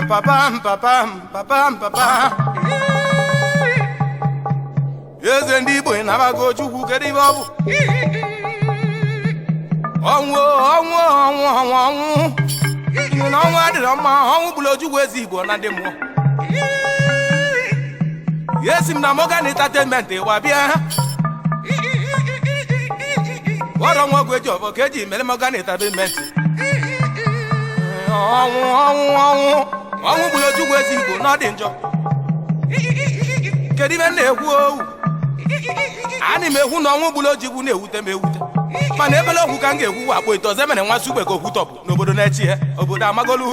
papa m papa m papa m papa eze ndị igbo ị nabago chukwu kedu ibe ọ bụ ọnwụ ọnwụ ọnwụ ọnwụ ọnwụ Unu na ọnwụ adịrọ mma ọnwụ gburu ojugwu eze igbo na ndị mmụọ ya esi m na Morgan Entertainment wa bịa gwọrọ nwa ọgwụ eji ọbọ ka eji mere Morgan Entertainment ọnwụ ọnwụ ọnwụ ọnwụ gburu ojugwu eze igbo na ọ dị njọ kedu ibe m na-ekwu owu ana m ekwu na ọnwụ gburu ojigwu na-ewute m ewute mana ebele okwu ka m ga-ekwu wakpo ite ọzọ mere nwa sugbe ka okwu tọpụ n'obodo na-echi ya obodo amagolu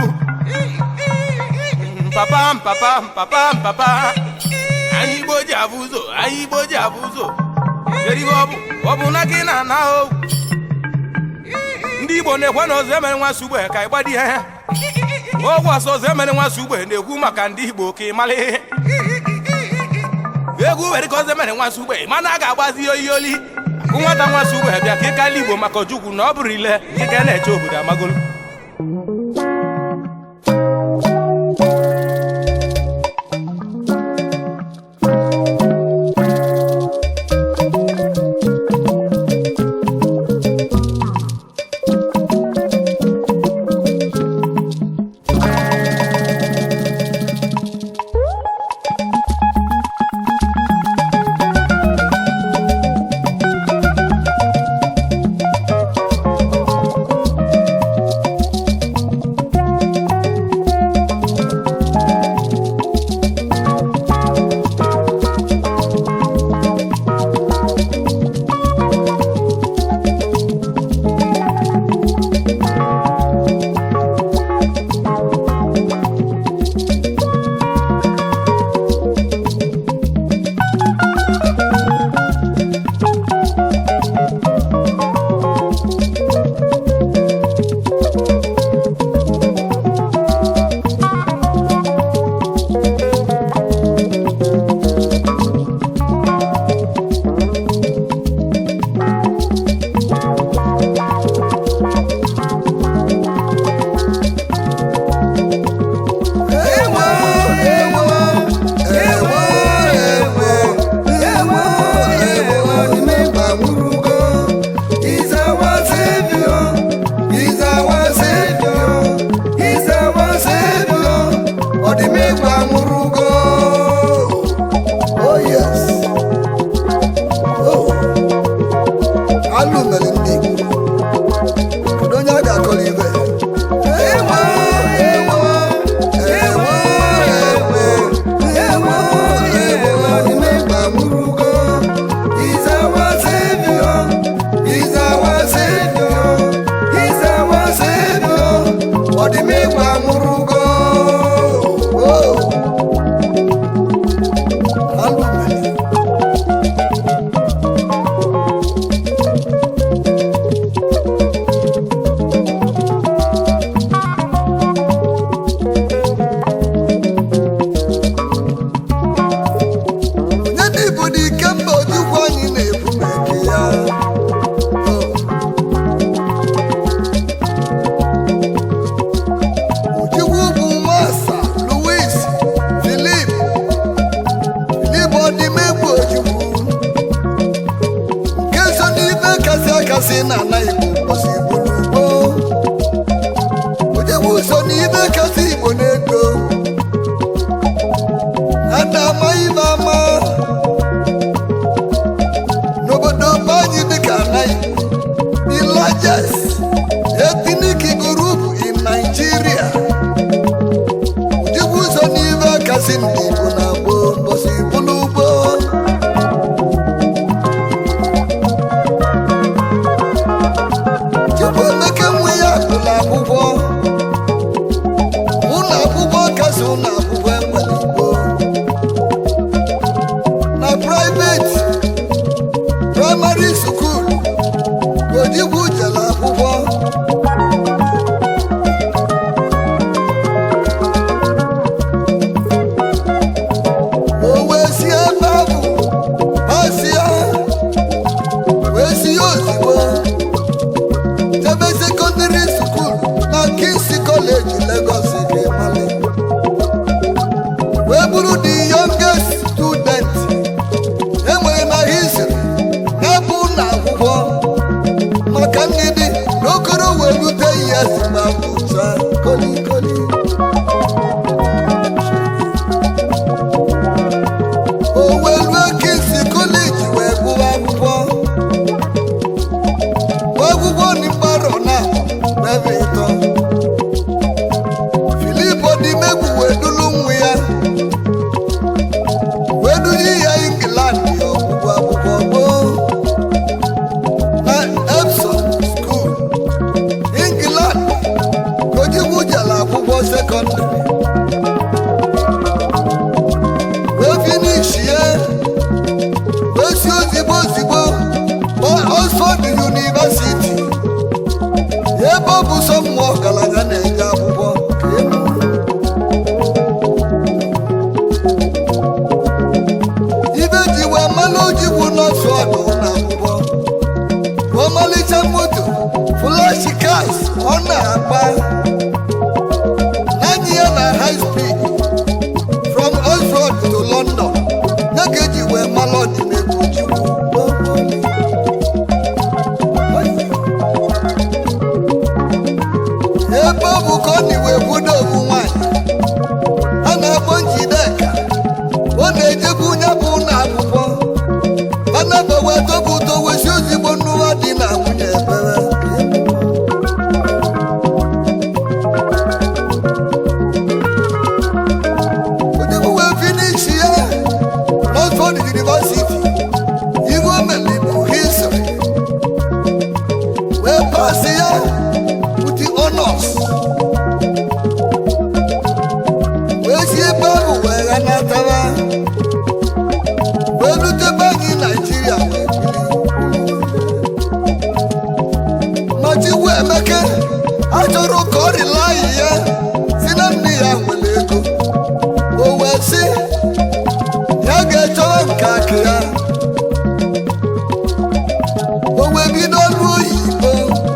Mm, papa m papa m papa m papa anyị igbo ji abụ ụzọ anyị igbo ji abụ ụzọ kedu ibe ọ bụ ọ bụ na gị na-ana owu ndị igbo na-ekwe na ọzọ emere nwa sugbe ka ịgbadi ihe ogwe ọsọ ọzọ emere nwa sugbe na-ekwu maka ndị igbo ka ị mara ihe egwu were ka ọzọ mere nwa sugbe mana a ga-agbazi ya oyi oli akụ nwata nwa sugbe bịa ka ịkala igbo maka ojukwu na ọ bụrụ ile ike na-eche obodo amagolu Ewo, ewo, ewo, ewo, ewo, ewo, nimegba murugo. He's our savior, he's our savior, he's our savior. Odimegba murugo. Oh yes. Oh. Alụmeli ndị Igbo. Kedu onye a ga-akọrọ ibe? Ewo, ewo, ewo, ewo, ewo, ewo, nimegba murugo. He's our savior, he's our savior, he's our savior. Ọdịmegba murugo. Oh. Alụmeli. onye dị bụ n'ike mba ojukwu anyị na-ekwu meke ya ojukwu bụ masa louis filip filip ọdịmegbu ojukwu nke so n'ife kasị akasị na ana igbo mposi gburugbo ojukwu so n'ife kasị igbo na-ego ada ama ibe ama n'obodo be anyị dịka anaghị the largest ethnic group in Nigeria ụdịbụ ụzọ n'ibe kasị ndị Igbo na gboo mbọsị bụlụ ugbo Chukwu emeke nwe ya gụrụ akwụkwọ ụlọ akwụkwọ kasị ụlọ akwụkwọ enwere Igbo na private primary school Ojigwu jere akwụkwọ o wee si ebe ahụ pasia wee si ya ozigbo jebe secondary school na King's College Lagos dị mali n'okoro wee lute ihe si ma bụcha kolikoli o wee lue kingsi koleji wee gụwa akwụkwọ gụọ akwụkwọ n'ịkparọ na ebe ịtọ filip odimegwu wee dulu nwa ya wee duli ya england ya ọgwụgwụ akwụkwọ gboo na epsom school england ka ojikwu jela akwụkwọ sekọndịrị wee finishie wee si ozigbo ozigbo oxford university ebe ọ bụ sọ mmụọ ọgaranya na-eje akwụkwọ ka emu ibe ji wee mmanụ ojigwu nọọsụ ọdụ na akwụkwọ ọmalịcha moto flashi cars ọ na-agba naanị ya na high speed from oxford to london ya ka eji wee mmanụ ọdịnegwu ojigwu ebe ọ bụ ka ọ na iwe budo obu nwanyị a na-akpọ njideka ọ na-ejekwu onye bụ ụlọ akwụkwọ anaba wee tobu ụtọ wesi ozigbo nnụwa dị na nwunye ebere onye bụ wee finishi ya n'Oxford University ihe o mere bụ history wee pasị ya with the honors wee si ebe ahụ wee ghanatara wee rutebe anyị naijiria wee bili Machikwu Emeke achọrọ ka ọ rịlayi ya si na nne ya nwere ego o wee sị ya ga-echọrọ nke akụ ya o wee bido ọrụ oyibo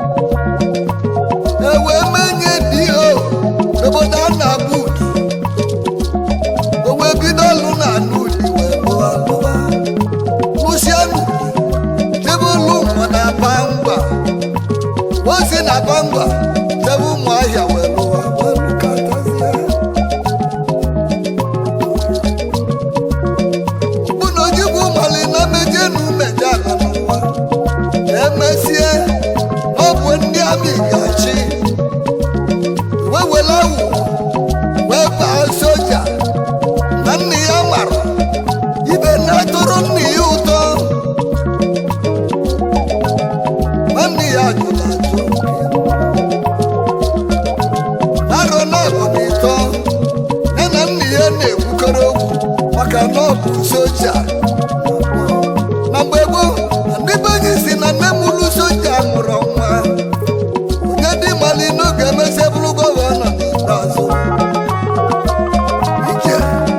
e wee menye dio n'obodo a na-agba udi o wee bido ọrụ na anụ udi wee lụọ lụọ lụsịa n'udi jebe ụlọ ụmụ na aba ngwa ozi na aba ngwa jebe ụmụ ahịa wee lụọ wee lụkọtazie bụ na ojigwu mali na meje na umeje ala n'ụwa emesie ọ bụ ndị amị ga-achị wee were awụ wee baa soja na nne ya mara ibe na-atụrụ nne ya ụtọ nwanne ya jụrụ ajụ arọ na-abụ na ịtọ ya na nne ya na-ekwukọrọ okwu maka na ọ bụ soja na mgbe gboo ndị be anyị si na nne mụrụ soja mụrụ nwa onye dị mali n'oge emesịa bụrụ gọvanọ n'ikpeazụ ije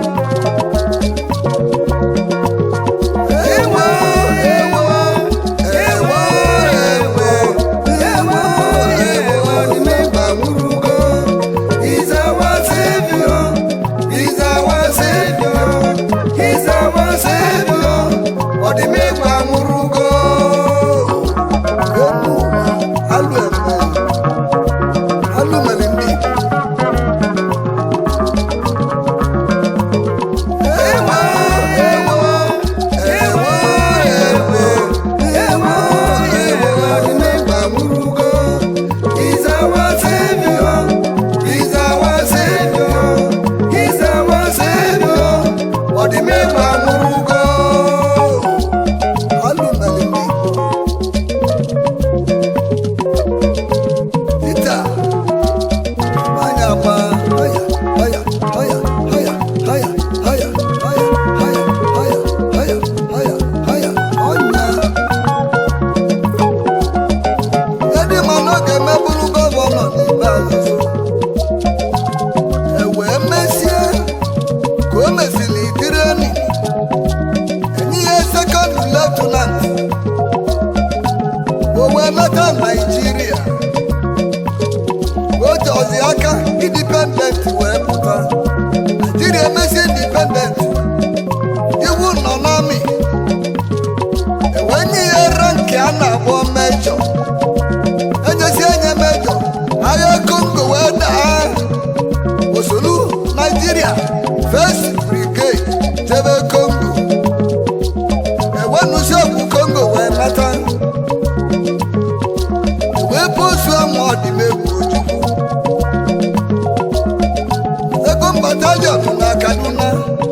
ewo ewo ewo ewo ewo ewo dimegba nwurugo is our savior is our savior is our savior ọdịmegba nwurugo enu ụwa alụ eme alụ mere ndị Igbo ewo ewo ewo ewo ewo ewo ọdịmegba nwurugo is our savior is our savior is our savior ọdịmegba nwurugo alụ mere ndị Peter Anya gba haya haya haya haya haya haya haya haya haya haya haya haya ọnya Edi mana ọ ga-emebụrụ gọvanọ n'ikpeazụ e wee mesie ka o mesịrị idireni enye ya sekọnd letenant o wee leta Naijiria o ji ọzi aka indipendent wee pụta naijiria emesi indipendent iwu nọ n'amị ewee nye ya ranki a na-akpọ mejọ nwa ọdịmegwu ojukwu second battalion na kaduna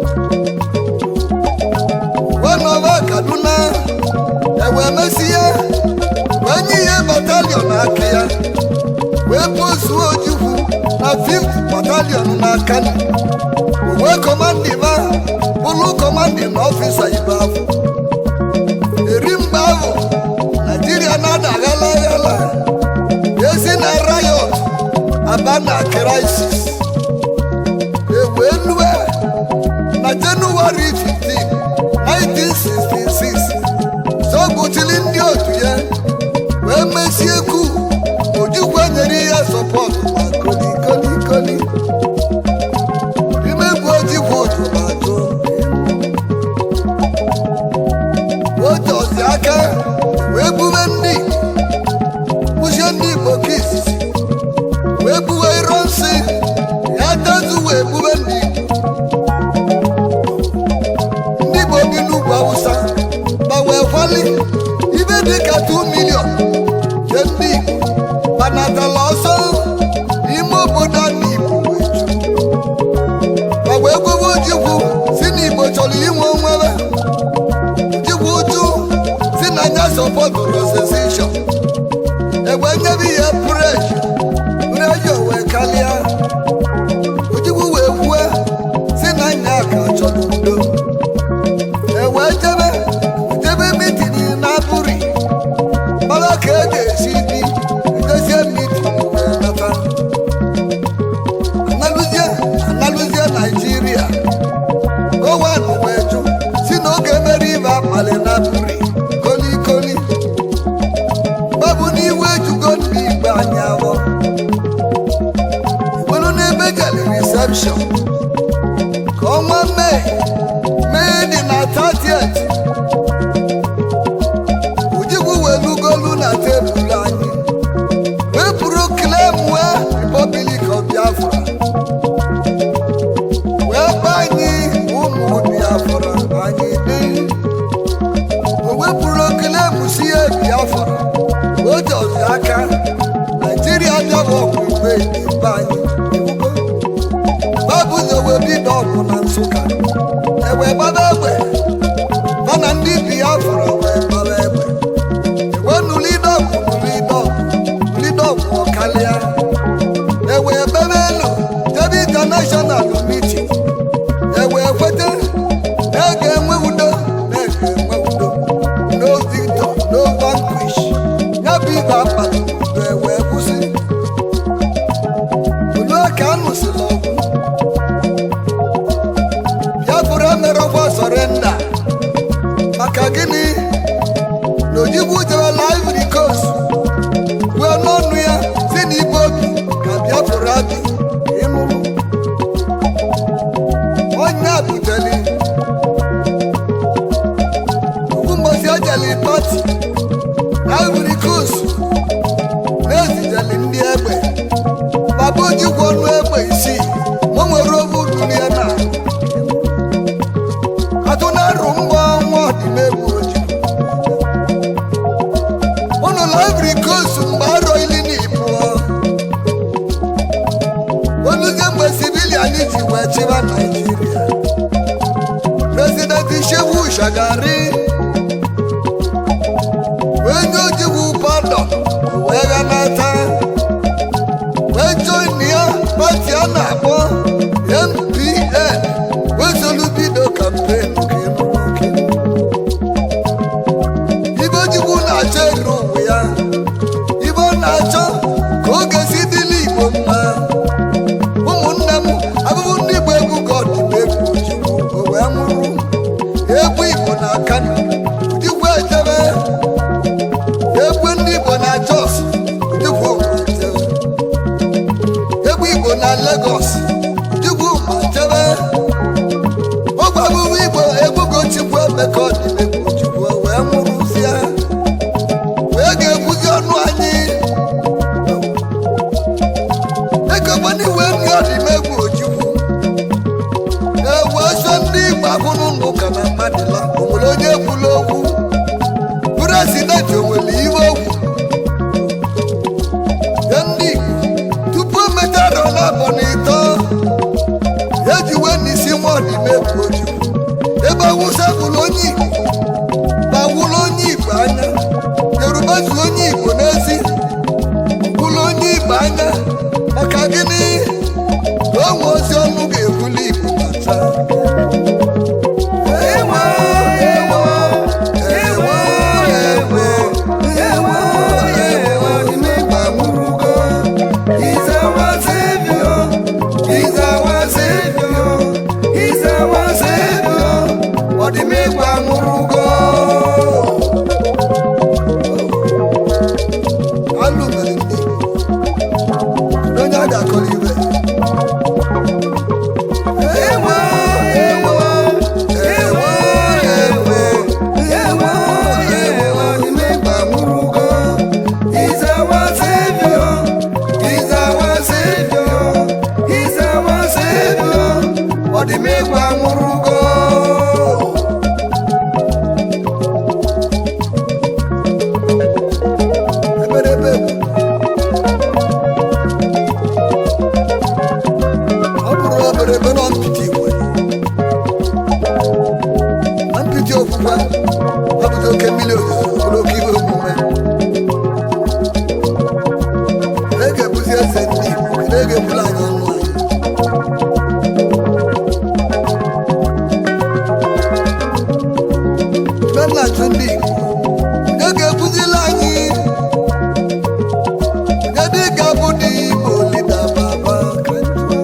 wenọba kaduna ewee mesie wee nye ihe batalion aka ya wee pozuo ojukwu na 5th battalion na kano wee kọmandiba bụrụ kọmandin ọfisa ibe afọ eri mgbe ahụ naijiria na-ada aghala aghala esi na riot aba na crisis ewee lue na jenụwarị 15 1966 zọgbuchili ndị otu ya wee mesie ku ojukwu nyere ya sọpọtụ ma kolikolikoli imegbu ojikwu ojumatụ ojozi aka wee bube ndị kpụzie ndị igbo ka izizi wee buwe iro nsị ya tezu wee bube ndị igbo ndị igbo bi n'ugwu awụsa ma wee kwali ibe dịka 2 milion je ndị igbo gbanatala ọsọ n'ime obodo a na igbo wee ju ma wee gwewe ojikwu si na igbo chọrọ inwe onwebe ojikwu uju si na nya sọpọtụrụ secession egbe nyebe ihe preji preji wee kalịa ojikwu wee kwue si na nya ka chọrọ udo ewee jebe jebe mitini na abụri mara ka e ga-esi bi edozie mitin wee nata analụzie analụzie naijiria owen wee jụ si na oge mere ibe abalị na abụri kolikoli babụ n'iwe ejugo ndị igbe anyị awọ iwelu n'ebe jere reception ka ọnwa mee mee dị na 30th ojikwu welugolu na tebụl anyị wepụrụ klem wee republic of biafra wee gba anyị ụmụ biafra anyị dị o wepụrụ klem si ya biafra o jọzi aka naijiria bịawa ọgwụ igwe mba anyị iwugo babụzọ wee bido ọgwụ na nsụka ewe gbaba egbe mana ndị biafra wee gbaba egbe ewenu lidọgwụ lidọgwụ lidọgwụ ọkalịa ewe bebe elu jebe international meeting ewe kwete na a ga-enwe udo na a ga-enwe udo no victor no vanquish ya bụ ibe abalị udo ewee kwụsị olu ka anụsịla ọgwụ biafra emerọkwa sọrenda maka gịnị na ojigbu jewela ivory coast wee n'ọnụ ya si na ibe obi ka biafra bi ịnụrụ onye buteli ụmụmbosi ejeli pati na ivory coast na-ezijeli ndị egbe baba ojikwu ọnụ egbe isii ma o nwere obe urulie na atụ na-arụ mgbọ ọnwa ọdịmegbu oji ụnụ na ivory coast mgbe arọ ili na ibụọ oluzie mgbe sibilian ji wee chịba naijiria prezident shehu shagari wee nye ojigwu pardon wee ghanata wee join ya pati a na-akpọ kedu ga-abụ dị igbo lida baba ka njụa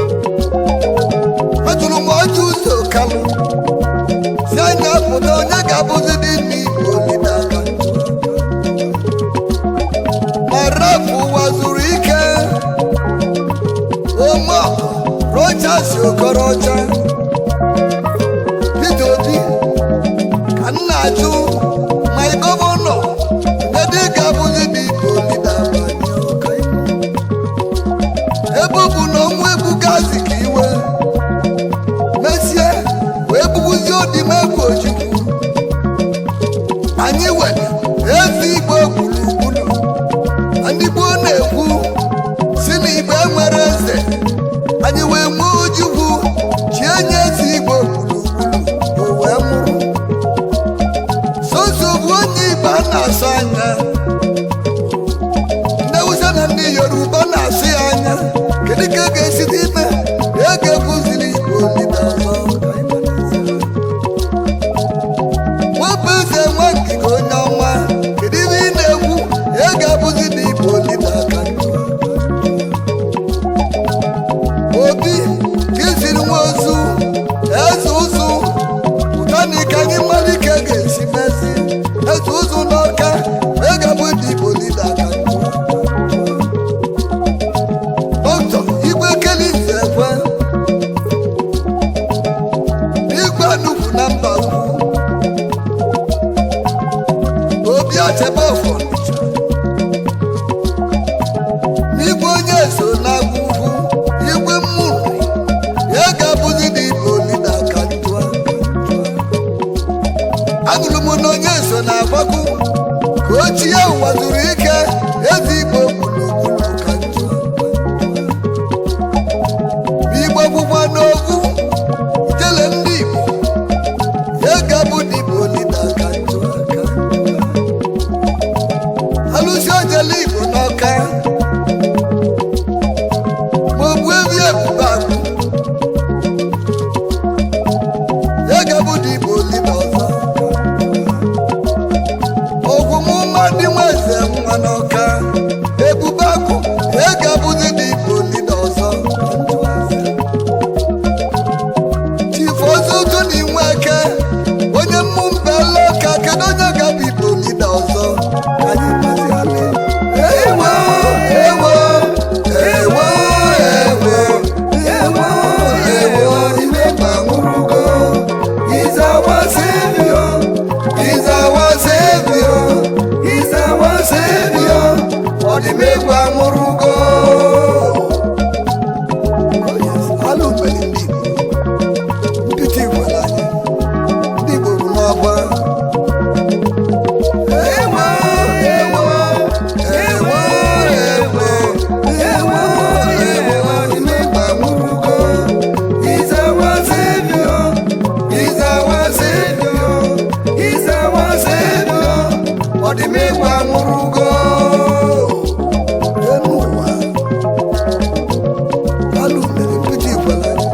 ajụrụ m ọjụ ụzọ kalụ si anya pụta onye ga-abụzi dị n'igbo lida ka njụa ma rapụ ụwa zuru ike ome rochas okorocha Peter Obi ka m na-ajụ ma ị gọvanọ kedu ga-abụzi n'igbo lida banye ọka ebe ọ bụ na ọnwa ebugazi ka iwe mesie wee bugbuzie odimegwu ojukwu anyị were ezi igbo gburugburu ndị gboo na-ekwu si na igbo enwere eze anyị wee nwee ojukwu chie nye ezi igbo gburugburu o wee nwụrụ soso bụ onye igbo a na-asụ anya ndị Hausa na ndị Yoruba na-asụ ya anya kedu ka e ga-esi dị ime e ga-ekuziri igbo lida ọzọ ka anyị mara eze. nwabụ eze nwa ngige onye ọma kedu ihe ị na-ekwu e ga-abụzi na igbo lida ka njọ obi ka iziri nwa ozu eze ụzụ ụtani ka anyị mara ike ga-esi mezi eze ụzụ n'ọka e ga-abụ ndị igbo lida ka njọ dọkịta igwe kelinze ekwe igwe nnukwu na mba ukwu obi achebe ọfọ Ọnịcha. n'igwe onye so na-agwa ugwu igwe mmụrụ ya ga-abụzi na igbo lida ka njụa anụrụ m na onye so na-agbakwu ka ochie ụwa zuru ike eze igbo gburugburu ka njụa igbo bụkwa n'ogwu jele ndị igbo ya ga-abụ na igbo lida ka njụa ka alụsi ojele igbo n'ọka ma ogbu ebi ebube agwụ ya ga-abụ na igbo lida ọzọ ogwumụma dị nwa eze nwa n'ọka ebube agwụ ya ga-abụzi na igbo lida ọzọ chifu ozutu na inwe eke onye mmụ mbela ka kedu onye ga-abụ igbo lida ọzọ ka anyị gbaziala ewo ewo ewo ewo ewo ewo ime ma nwụrụgo He's our savior He's our savior He's our savior ọdịmegwu anwụrụgo Oh yes, alụ mere ndị Igbo nkịtị gwara anyị ndị Igbo bụ n'ọgba ewo ewo ewo ewo ewo ewo ọdịmegwu anwụrụgo He's our savior He's our savior He's our savior ọdịmegwu anwụrụgo enu ụwa alụ mere nkịtị gwara anyị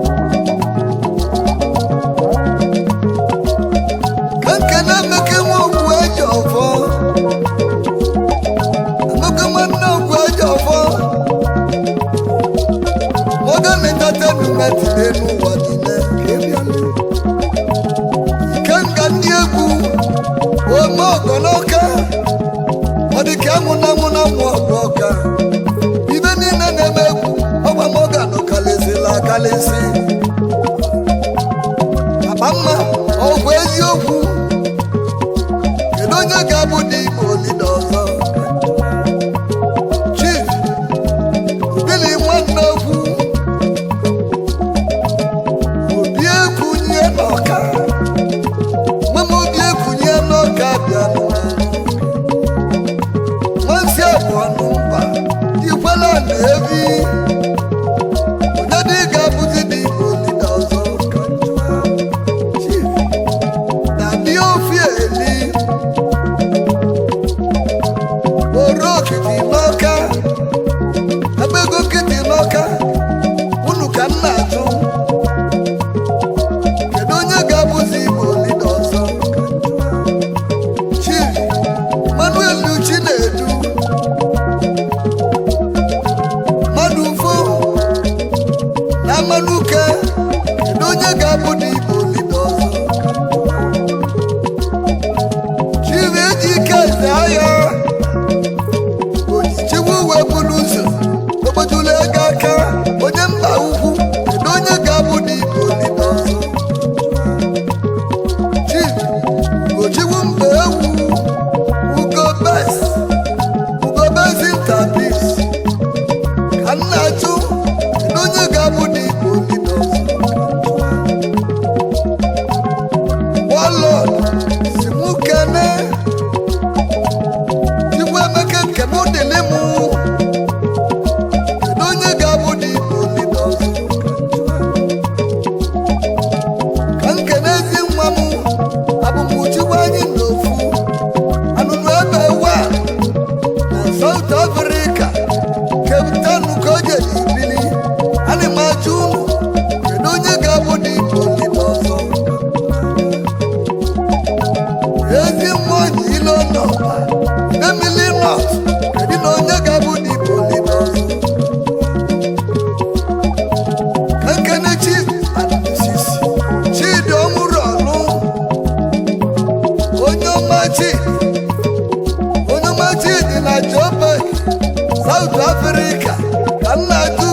ka nkene emeke nwa okwu eji ọfọ emeke nwanne okwu eji ọfọ Morgan Entertainment n'elu ụwa niile ka ị bịala. Ikenga ndị egwu ome ọgọ n'ọka ọ dị ka anwụna anwụna nwụ ọgụ ọka ibe niile na-eme egwu ọgba Morgan kalịsịla akalịsị akpa mma ọ bụ eziokwu kedu onye ga-abụ dị igbo lida ọzọ chief bili nwanne okwu obi ekunye n'ọka mama obi ekunye n'ọka bịa nwansi abụọ n'ụba ikwela na ebi onye dị ga-abụzi dị igbo lida ọzọ ka njụa chief na ndị ofi eli oro okiti n'ọka ebe ego nkịtị n'ọka unu ka m na-ajụ kedu onye ga-abụzi igbo lida ọzọ ka m jụọ? chief manuel uchi na-edu amerịka ka nna jụ